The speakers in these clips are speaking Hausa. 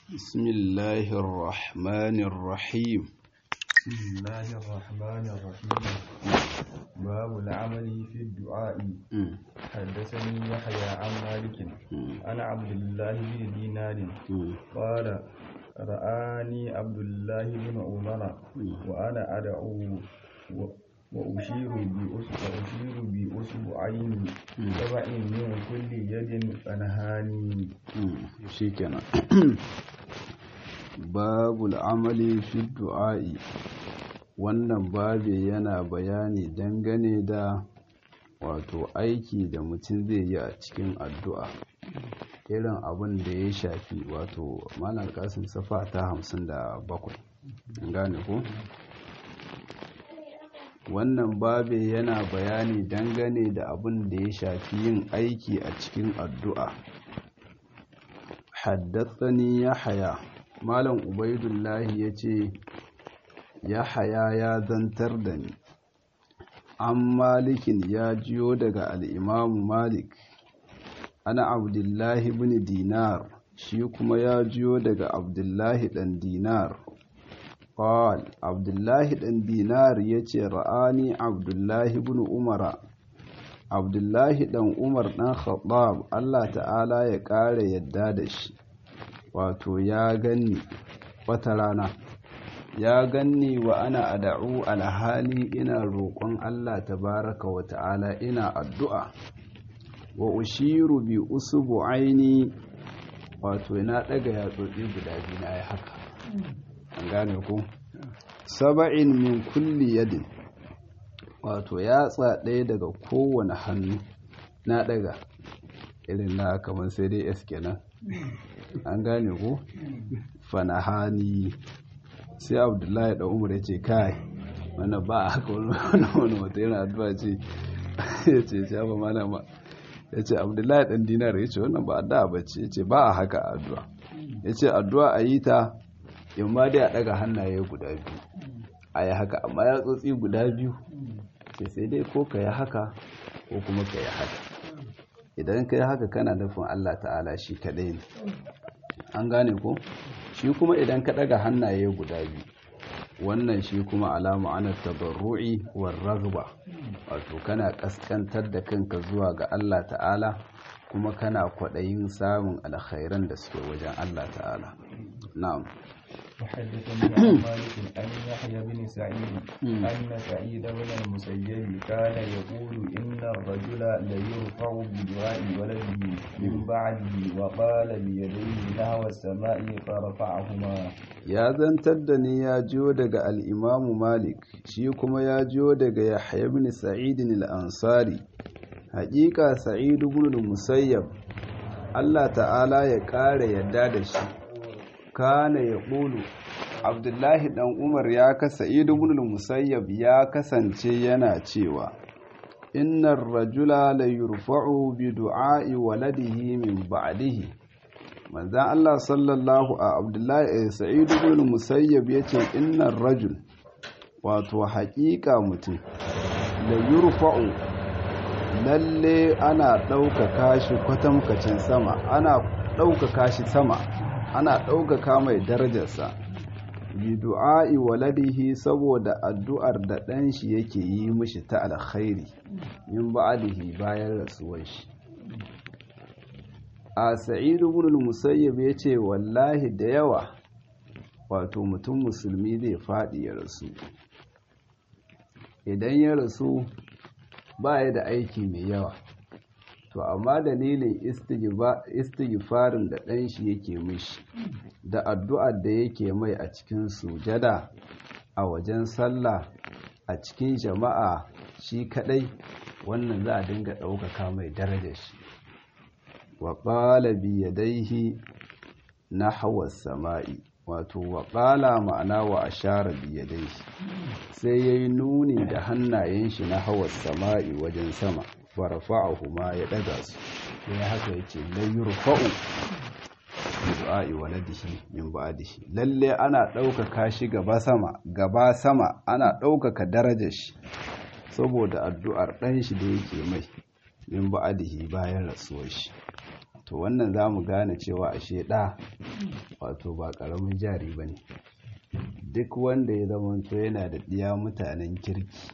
بسم الله الرحمن الرحيم بسم الله الرحمن الرحيم باب العمل في الدعاء مم. حدثني يحيى عن مالك مم. عن عبد الله بن دينار مم. قال رآني عبد الله بن عمر وأنا أدعو و- وأشير بأس- وأشير بأصبعين سبع من كل يد فنهاني مم. shikenan babul amali fi du'a'i wannan babe yana bayani dangane da wato aiki da mutum zai yi a cikin addu'a irin abin da ya shafi wato malam kasim safa ta hamsin da bakwai An gane ko wannan babe yana bayani dangane da abin da ya shafi yin aiki a cikin addu'a haddathani yahya malam ubaidullahi yace yahya ya zantar da ni an malikin ya jiyo daga al'imamu malik ana abdullahi bin dinar shi kuma ya jiyo daga abdullahi dan dinar قال عبد الله بن دينار يتي رآني عبد الله بن عمر abdullahi dan umar dan khattab allah ta'ala ya ƙara yadda da shi wato ya ganni wata rana ya ganni wa ana ada'u alhali ina roƙon allah tabaraka wa ta'ala ina addu'a wa ushiru bi usubu aini wato na ɗaga yatsotsi guda biyu na yi haka an gane ku saba'in min kulli yadin wato yatsa ɗaya daga kowane hannu na ɗaga irin na kamar sai dai s kenan an gane ko fanahani sai abdullahi da umar ya ce kai wanda ba a haka wani wani wata yana addu'a ce ya ce shafa malama ya ce abdullahi ɗan dinar ya ce wannan ba addu'a ba ce ya ce ba a haka addu'a ya ce addu'a a yi ta in ma dai a ɗaga hannaye guda biyu a yi haka amma ya tsotsi guda biyu ce sai dai ko ka yi haka ko kuma ka yi haka idan ka yi haka kana nufin Allah ta'ala shi kaɗai ne an gane ko shi kuma idan ka ɗaga hannaye guda biyu wannan shi kuma alama ana tabarru'i war ragba wato kana ƙasƙantar da kanka zuwa ga Allah ta'ala kuma kana kwaɗayin samun alkhairan da suke wajen Allah ta'ala na'am وحدثني عن مالك عن يحيى بن سعيد أن سعيد بن المسيب كان يقول إن الرجل ليرفع بدعاء ولده من بعده وقال بيديه نحو السماء فرفعهما ya zantar da ni ya jiyo daga al'imamu malik shi kuma ya jiyo daga yahya ibn sa'idin al'ansari haƙiƙa sa'idu ibn musayyab allah ta'ala ya ƙara yadda da shi kana ya ƙulu abdullahi ɗan umar ya kasa sa'idu ibn musayyab ya kasance yana cewa innar rajula la yurfa'u bi du'a'i waladihi min ba'dihi manzan Allah sallallahu a abdullahi sa'idu ibn musayyab yace innar rajul wato haƙiƙa mutum la yurfa'u lalle ana ɗaukaka shi kwatamkacin sama ana ɗaukaka shi sama ana ɗaukaka mai darajarsa bi du'a'i waladihi saboda addu'ar da ɗan shi yake yi mishi ta alkhairi min ba'dihi bayan rasuwar shi a sa'idu ibn musayyib ya ce wallahi da yawa wato mutum musulmi zai faɗi ya rasu idan ya rasu ba ya da aiki mai yawa to amma dalilin istighfarin da ɗan shi yake mishi da addu'ar da yake mai a cikin sujada a wajen sallah a cikin jama'a shi kadai wannan za a dinga ɗaukaka mai darajar shi wa ƙala biyadaihi na hawa sama'i wato wa ƙala ma'ana wa ashara biyadaihi sai ya yi nuni da hannayen shi na hawa sama'i wajen sama farfa'ahu ma ya ɗaga su ya haka ya ce layyur fa'u du'a'i waladihi min ba'dihi lalle ana ɗaukaka shi gaba sama gaba sama ana ɗaukaka darajar shi saboda addu'ar ɗan shi da yake mai min ba'dihi bayan rasuwar shi to wannan za mu gane cewa ashe ɗa wato ba ƙaramin jari ba ne duk wanda ya zamanto yana da ɗiya mutanen kirki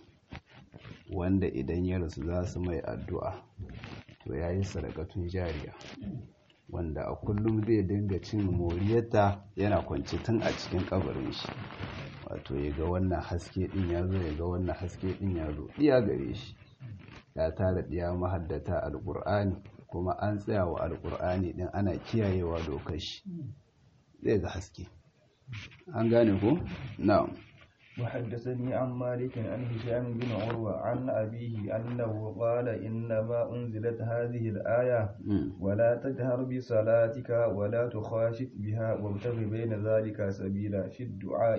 wanda idan ya rasu za su mai addu'a to ya yi sadakatun jariya wanda a kullum zai dinga cin moriyarta yana kwanci tun a cikin kabarin shi wato ya ga wannan haske din ya zo ya ga wannan haske din ya zo iya gare shi ya tara ɗiya mahaddata alƙur'ani kuma an tsaya wa alƙur'ani din ana kiyayewa dokar shi zai ga haske an gane ko na'am وحدثني عن مالك عن هشام بن عروة عن أبيه أنه قال إنما أنزلت هذه الآية ولا تجهر بصلاتك ولا تخاشت بها وابتغ بين ذلك سبيلا في الدعاء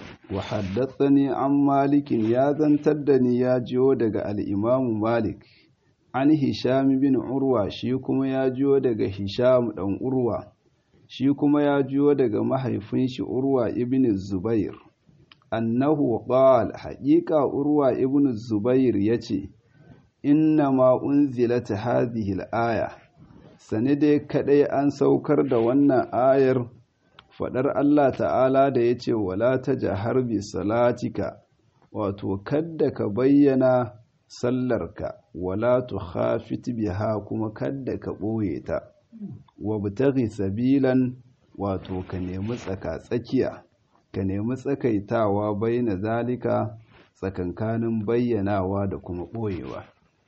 وحدثني عن مالك يا زنتدني يا جودك الإمام مالك عن هشام بن عروة شيكم يا جودك هشام بن عروة شيكم يا جودك محيفنش عروة ابن الزبير annahu qal haqiqa urwa ibn zubair yace inna ma unzilat hadhihi al-aya sane dai kadai an saukar da wannan ayar fadar Allah ta'ala da yace wala tajhar bi salatika wato kadda ka bayyana sallarka wala tukhafit biha kuma kadda ka boye ta wabtaghi sabilan wato ka nemi tsaka tsakiya ka nemi tsakaitawa baina zalika tsakankanin bayyanawa da kuma ɓoyewa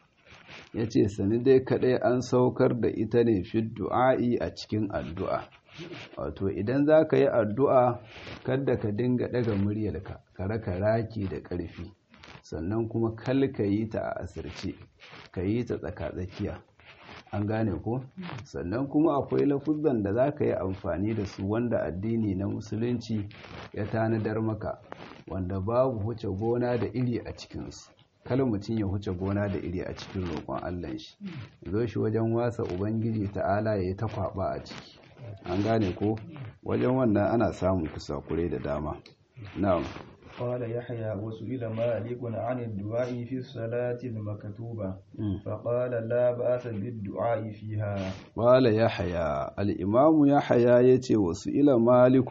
ya ce sani dai kaɗai an saukar da ita ne fi du'a'i a cikin addu'a wato idan za ka yi addu'a kadda ka dinga ɗaga muryarka ka raka raki da ƙarfi sannan kuma kal ka yi ta a asirce ka yi ta tsaka-tsakiya an gane ko sannan kuma akwai lafuzan da za ka yi amfani da su wanda addini na musulunci ya tanadar maka wanda babu huce gona da iri a cikinsu kala mutum ya huce gona da iri a cikin roƙon allah shi zo shi wajen wasa ubangiji ta'ala ya yi ta kwaɓa a ciki an gane ko wajen wannan ana samun kusakure da dama na'am قال يحيى وسئل مالك عن الدعاء في الصلاة المكتوبة فقال لا بأس بالدعاء فيها قال يحيى الإمام يحيى يتي وسئل مالك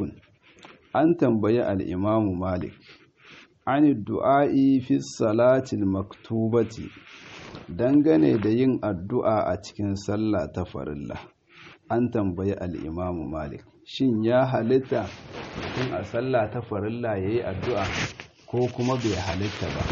أن تنبي الإمام مالك عن الدعاء في الصلاة المكتوبة dangane da yin addu'a a cikin sallah ta farilla an tambayi al'imamu malik shin ya halitta mutum a sallah ta farilla ya yi addu'a ko kuma bai halitta ba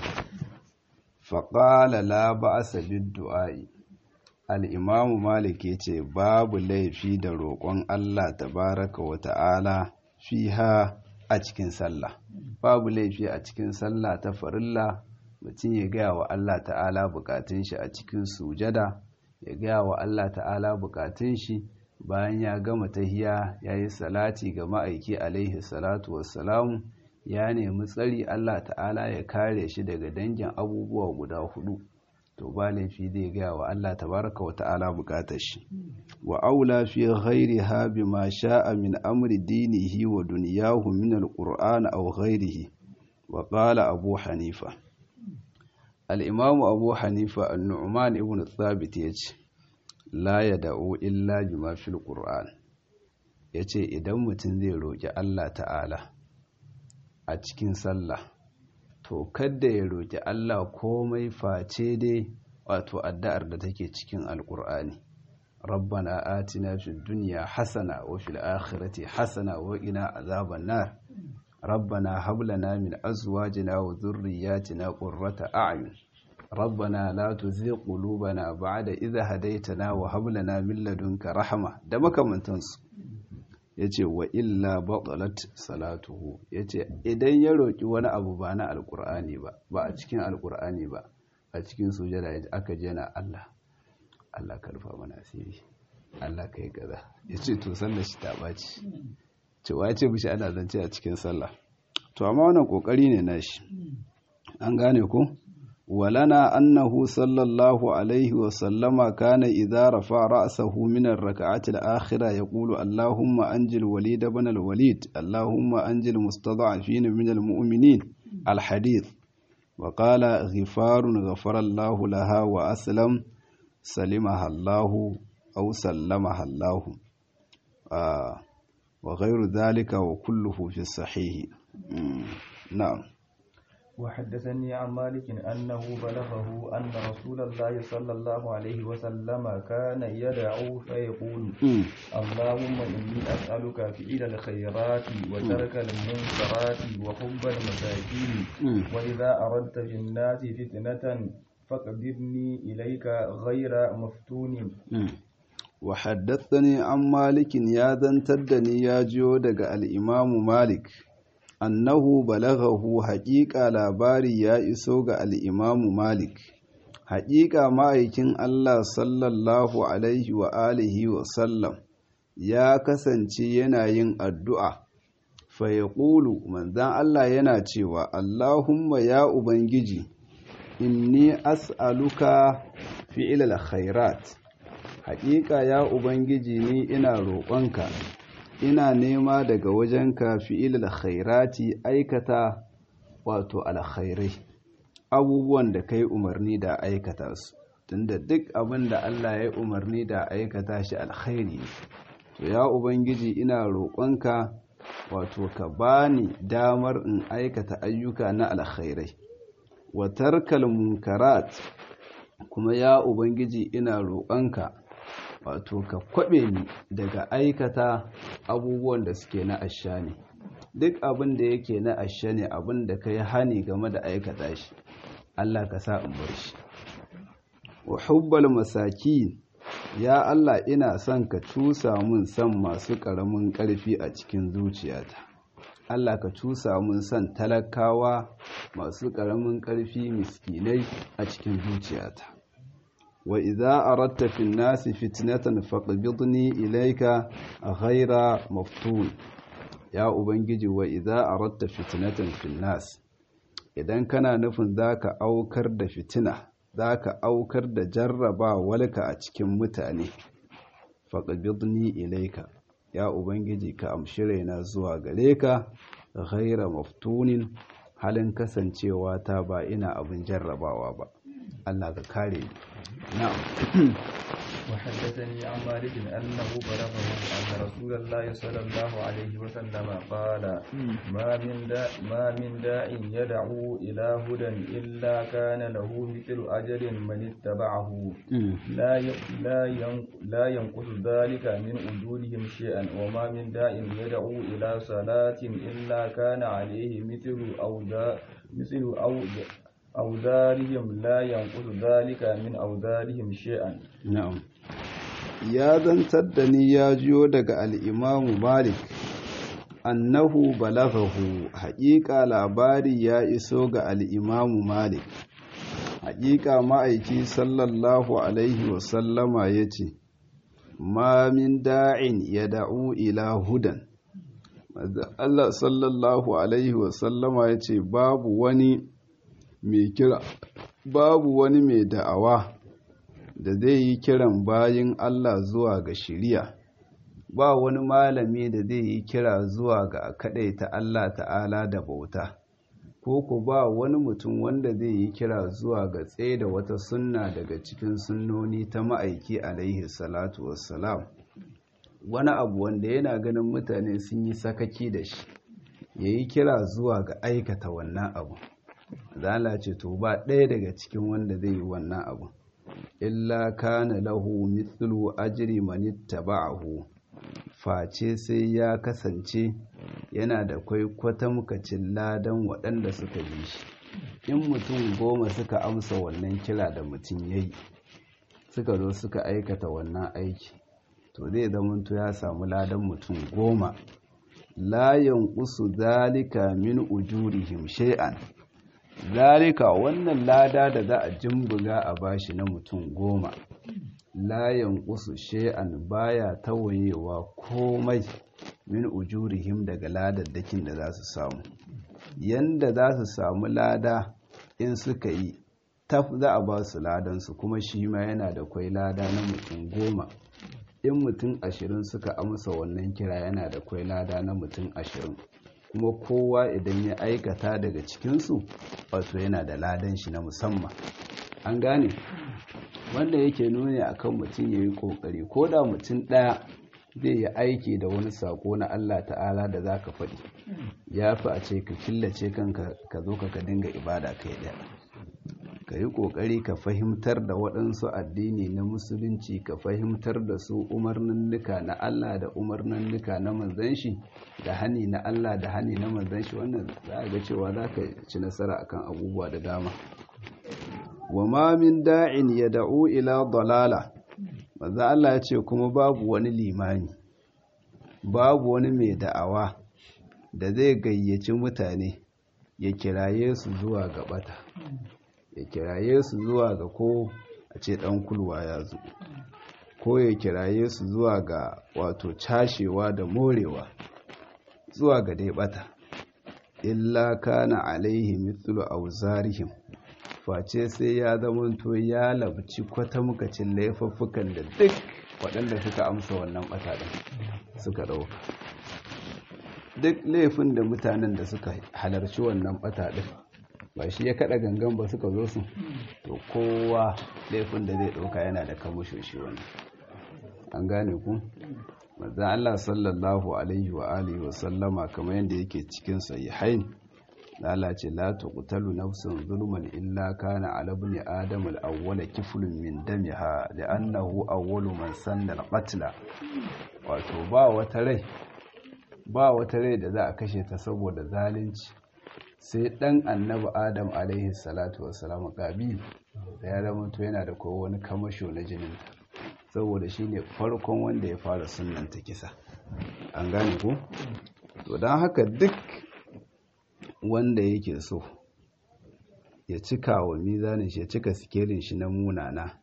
faƙala la ba a sabin du'a'i al'imamu malik ya ce babu laifi da roƙon allah tabaraka wa ta'ala fiha a cikin sallah babu laifi a cikin sallah ta farilla mutum ya gaya wa allah ta'ala bukatun shi a cikin sujada ya gaya wa allah ta'ala bukatun shi bayan ya gama tahiya ya yi salati ga ma'aiki alaihi salatu wassalamu ya nemi tsari Allah ta'ala ya kare shi daga dangin abubuwa guda hudu to ba laifi zai gaya wa Allah tabaraka wa ta'ala bukatar shi wa aula fi ghairiha bima sha'a min amri dinihi wa dunyahu min alqur'ani aw ghairihi wa qala abu hanifa al-imam abu hanifa an-nu'man ibn thabit yace la ya da'u illa bima fil qur'an yace idan mutum zai roki Allah ta'ala a cikin sallah to kada ya roki Allah komai face dai wato addu'ar da take cikin alqur'ani rabbana atina fid dunya hasana wa fil akhirati hasana wa qina azaban nar rabbana hab lana min azwajina wa dhurriyyatina qurrata a'yun ربنا لا تزغ قلوبنا بعد إذا هديتنا وهب لنا من لدنك رحمة da makamantansu yace wa illa batalat salatuhu yace idan ya roki wani abu ba na alqur'ani ba ba a cikin alqur'ani ba a cikin sujada yace aka je na Allah Allah ka rufa mana asiri Allah kai kaza yace to sallar shi ta baci cewa yace mishi ana zance a cikin sallah to amma wannan kokari ne nashi an gane ko ولنا أنه صلى الله عليه وسلم كان إذا رفع رأسه من الركعة الآخرة يقول اللهم أنجل وليد بن الوليد اللهم أنجل مستضعفين من المؤمنين الحديث وقال غفار غفر الله لها وأسلم سلمها الله أو سلمها الله آه وغير ذلك وكله في الصحيح نعم وحدثني عن مالك أنه بلغه أن رسول الله صلى الله عليه وسلم كان يدعو فيقول اللهم إني أسألك فعل الخيرات وترك المنكرات وحب المساكين وإذا أردت في الناس فتنة فاقبضني إليك غير مفتون وحدثني عن مالك يا ذنتدني يا جودك الإمام مالك annahu balaghahu haƙiƙa labari ya iso ga al'imamu Malik, haƙiƙa ma'aikin Allah sallallahu Alaihi wa alihi wa sallam ya kasance yana yin addu'a, fayaƙulu manzan Allah yana cewa, Allahumma ya Ubangiji, inni as'aluka fi'ilal khairat, haƙiƙa ya Ubangiji ni ina roƙonka. ina nema daga wajenka fi'il khairati aikata wato alkhairai abubuwan da kai umarni da aikata su tunda duk abin da Allah ya umarni da aikata shi alkhairi to ya ubangiji ina roƙonka wato ka bani damar in aikata ayyuka na alkhairai wa tarkal munkarat kuma ya ubangiji ina roƙonka wato ka kwaɓe ni daga aikata abubuwan da suke na asha ne duk abin da yake na asha ne abin da ka yi hani game da aikata shi Allah ka sa in bar shi wa hubbal masakin ya Allah ina son ka cusa mun son masu ƙaramin ƙarfi a cikin zuciyata Allah ka cusa mun son talakawa masu ƙaramin ƙarfi miskinai a cikin zuciyata wa idza aradta fi nasi fitnatan faqbidni ilayka ghayra maftun ya ubangiji wa idza aradta fitnatan fi nas idan kana nufin zaka aukar da fitina zaka aukar da jarraba walka a cikin mutane faqbidni ilayka ya ubangiji ka amshi raina zuwa gare ka ghayra maftunin halin kasancewa ta ba ina abin jarrabawa ba Allah ka kare ni نعم وحدثني عن مالك أنه بلغه أن رسول الله صلى الله عليه وسلم قال ما من داء ما من داء يدعو إلى هدى إلا كان له مثل أجر من اتبعه لا لا لا ينقص ذلك من أجورهم شيئا وما من داء يدعو إلى صلاة إلا كان عليه مثل أوزار مثل أوزار أوزارهم لا ينقص ذلك من أوزارهم شيئا نعم يا zantar da ni ya jiyo daga al'imamu malik annahu balaghahu haƙiƙa labari ya iso ga al'imamu malik haƙiƙa ma'aiki sallallahu alaihi wasallama ya ce ma min da'in ya da'u ila hudan Allah sallallahu alaihi wasallama ya ce babu wani mai kira babu wani mai da'awa da zai yi kiran bayin Allah zuwa ga shiriya ba wani malami da zai yi kira zuwa ga ta Allah ta'ala da bauta ko ku ba wani mutum wanda zai yi kira zuwa ga tsaye da wata sunna daga cikin sunnoni ta ma'aiki alaihi salatu wassalam wani abu wanda yana ganin mutane sun yi sakaki da shi ya yi kira zuwa ga aikata wannan abu zala ce to ba ɗaya daga cikin wanda zai yi wannan abu illa kana lahu mithlu ajri man ittaba'ahu face sai ya kasance yana da kwai kwatamkacin ladan waɗanda suka bi shi in mutum goma suka amsa wannan kira da mutum ya yi suka zo suka aikata wannan aiki to zai zamanto ya samu ladan mutum goma la yanqusu zalika min ujurihim shay'an zalika wannan lada da za a jimbuga a bashi na mutum goma layan kusu she'an baya tawayewa komai min ujurihim daga ladaddakin da za su samu yanda za su samu lada in suka yi taf za a ba su ladansu kuma shi ma yana da kwai lada na mutum goma in mutum ashirin suka amsa wannan kira yana da kwai lada na mutum ashirin kuma kowa idan ya aikata daga cikinsu wato yana da ladan shi na musamman an gane wanda yake nuni akan mutum ya yi ƙoƙari ko da mutum ɗaya zai yi aiki da wani sako na Allah ta'ala da za ka faɗi ya fi a ce ka killace kanka ka zo ka dinga ibada kai ɗaya ka yi ƙoƙari ka fahimtar da waɗansu addini na musulunci ka fahimtar da su umarninnika na Allah da umarninnika na manzan shi da hani na Allah da hani na manzan shi wannan za a ga cewa za ka ci nasara akan abubuwa da dama wa ma min da'in ya da'u ila dalala manzo Allah ya ce kuma babu wani limani babu wani mai da'awa da zai gayyaci mutane ya kiraye su zuwa ga bata ya kiraye su zuwa ga ko a ce dan kulwa ya zo ko ya kiraye su zuwa ga wato cashewa da morewa zuwa ga dai bata illa kana alaihi mithlu auzarihim face sai ya zamanto ya labci kwatamkacin laifuffukan da duk waɗanda suka amsa wannan ɓataɗin suka ɗauka duk laifin da mutanen da suka halarci wannan ɓataɗin ba shi ya kaɗa gangan ba suka zo su to kowa laifin da zai ɗauka yana da kamushin shi wannan an gane ku manzan Allah sallallahu alaihi wa alihi wa sallama kamar yadda yake cikin sahihain lala ce la tuqtalu nafsun zulman illa kana ala ibn adam al-awwal kiflun min damiha li'annahu awwalu man sanna al-qatla wato ba wata rai ba wata rai da za a kashe ta saboda zalunci sai dan annabi adam alaihi salatu wassalam qabil da ya zama to yana da kowa wani kamasho na jinin saboda shine farkon wanda ya fara sunnanta kisa an gane ko to dan haka duk wanda yake so ya cika wa mizanin shi ya cika sikelin shi na munana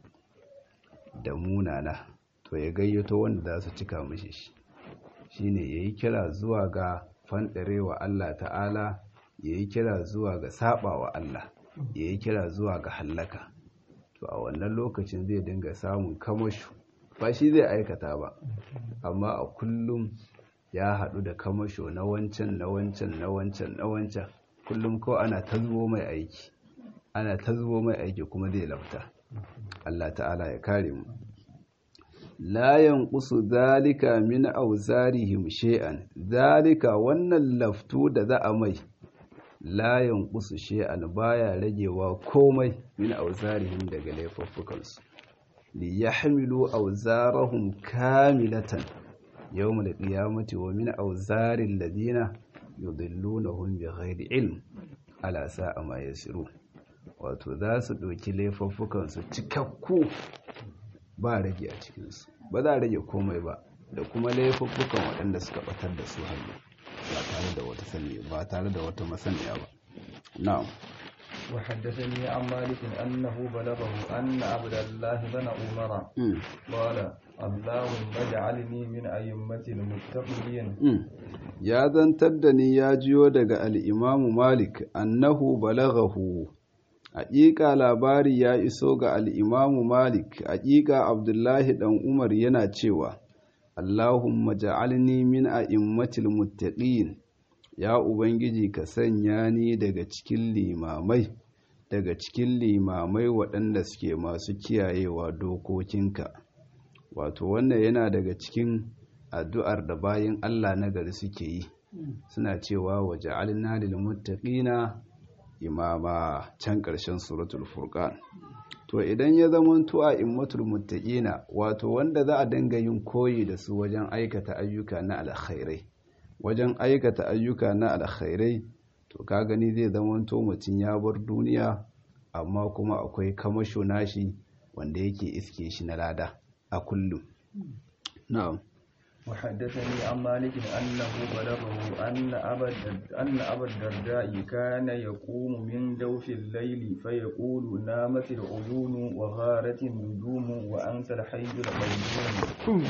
da munana to ya gayyato wanda za su cika mishi shi shine ya yi kira zuwa ga fanɗarewa Allah ta'ala ya yi kira zuwa ga saba wa Allah ya yi kira zuwa ga hallaka to a wannan lokacin zai dinga samun kamashu ba shi zai aikata ba amma a kullum ya haɗu da kamasho na wancan na wancan na wancan na wancan kullum ko ana ta zubo mai aiki ana ta zubo mai aiki kuma zai lafta Allah ta'ala ya kare mu la yanqusu zalika min awzarihim shay'an zalika wannan laftu da za a mai la yanqusu shay'an baya ragewa komai min awzarihim daga laifuffukansu li yahmilu awzarahum kamilatan يوم القيامة ومن أوزار الذين يضلونهم بغير علم على ساء ما يسرون wato za su ɗauki laifuffukansu cikakku ba rage a cikinsu ba za a rage komai ba da kuma laifuffukan waɗanda suka ɓatar da su hannu ba tare da wata sani ba tare da wata masaniya ba na'am وحدثني عن مالك أنه بلغه أن عبد الله بن عمر قال اللهم اجعلني من أئمة المتقين يا zantar da ni ya jiyo daga al'imamu Malik annahu balaghahu haƙiƙa labari ya iso ga al'imamu Malik haƙiƙa Abdullahi ɗan Umar yana cewa Allahumma ja'alni min a'immatil muttaqin ya Ubangiji ka sanya ni daga cikin limamai daga cikin limamai waɗanda suke masu kiyayewa dokokinka wato wannan yana daga cikin addu'ar da bayan Allah na gari suke yi suna cewa waje alina lil muttaqina imama can ƙarshen suratul furqan to idan ya zama tu'a immatul muttaqina wato wanda za a dinga yin koyi da su wajen aikata ayyuka na alkhairai wajen aikata ayyuka na alkhairai to ka gani zai zama to mutum ya bar duniya amma kuma akwai kamasho nashi wanda yake iske shi na lada a kullum na'am وحدثني عن مالك أنه بلغه أن أبا أن أبا الدرداء كان يقوم من دوف الليل فيقول نامت العيون وغارت النجوم وأنت الحي القيوم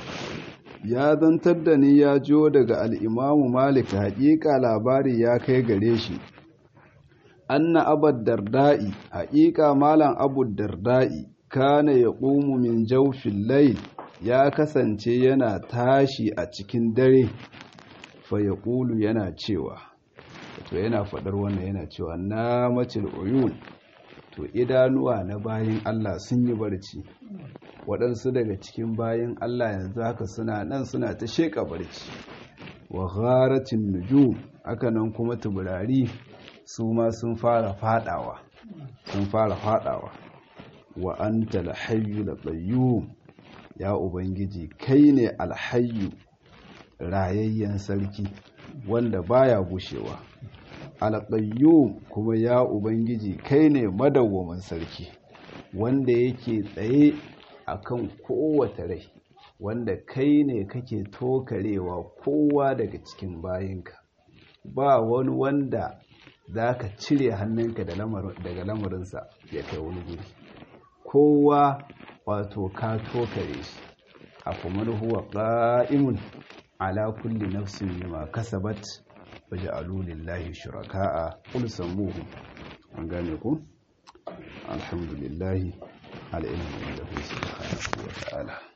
ya zantar da ni ya jiyo daga al'imamu malik haƙiƙa labari ya kai gare shi anna abad darda'i haƙiƙa malam abu darda'i kana ya ƙumu min jaufin layl ya kasance yana tashi a cikin dare fa ya ƙulu yana cewa to yana faɗar wannan yana cewa na macil uyun wato idanuwa na bayin Allah sun yi barci waɗansu daga cikin bayin Allah yanzu haka suna nan suna ta sheƙa barci wa gharatin nujum haka nan kuma tuburari su ma sun fara fadawa sun fara fadawa wa anta alhayyu qayyum ya ubangiji kai ne alhayyu rayayyen sarki wanda baya gushewa alqayyum kuma ya ubangiji kai ne madawwamin sarki wanda yake tsaye akan kowace rai wanda kai ne kake tokarewa kowa daga cikin bayinka ba wani wanda za ka cire hannunka daga lamarinsa ya kai wani guri kowa wato ka tokare shi a kuma huwa ƙa'imun ala kulli nafsin bima kasabat waje alulillahi shuraka'a qul sammuhum an gane ku alhamdulillahi al'ilmu da subhanahu wa ta'ala